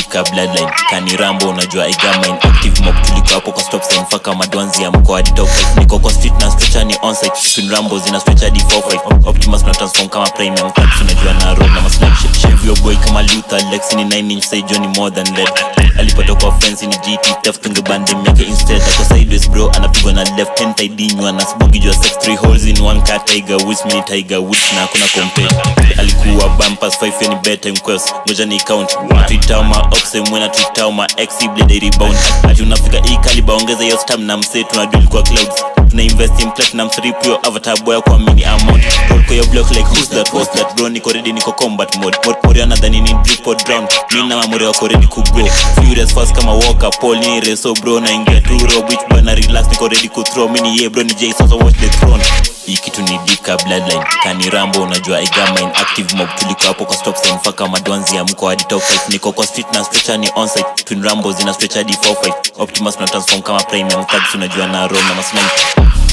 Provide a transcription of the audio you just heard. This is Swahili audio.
ka bloodline kani rambo unajua igamain active mob tuliko hapo kwa stop sign faka madwanzi ya mkoa hadi top five. niko kwa street na stretcher ni onsite twin rambo zina stretch hadi 45 optimus na transform kama premium tax unajua na roll na maslap shit shave your boy kama Luther Lex ni 9 inch say Johnny more than lead alipotoka offense ni GT theft tungebandem yake instead ako sideways bro anapigwa na left hand taidinywa na sbugi jua sex three holes in one car tiger woods mini tiger woods na hakuna compare alikuwa bumpers 5 yani bedtime quest ngoja ni count twitter ma oxe mwena twitter ma ex blade rebound ati unafika hii kaliba ongeza hiyo stam na mse tunaduli kwa clouds tuna invest in platinum 3 pure avatar boy kwa mini amount roll kwa your block like who's that who's that bro niko ready niko combat mode mode mode anadhani ni drip or drown mimi na mamore wako ready ku go furious fast kama walker paul ni reso bro na ingia tu rob which bana relax niko ready ku throw mini yeah bro ni jay sasa watch the throne hii kitu ni dika bloodline kani rambo unajua igamain active mob tuliko hapo kwa stop sign faka madwanzi ya mko hadi top 5 niko kwa street na stretcher ni onsite twin rambo zina stretch hadi 45 optimus na transform kama premium tags unajua na roll na maslime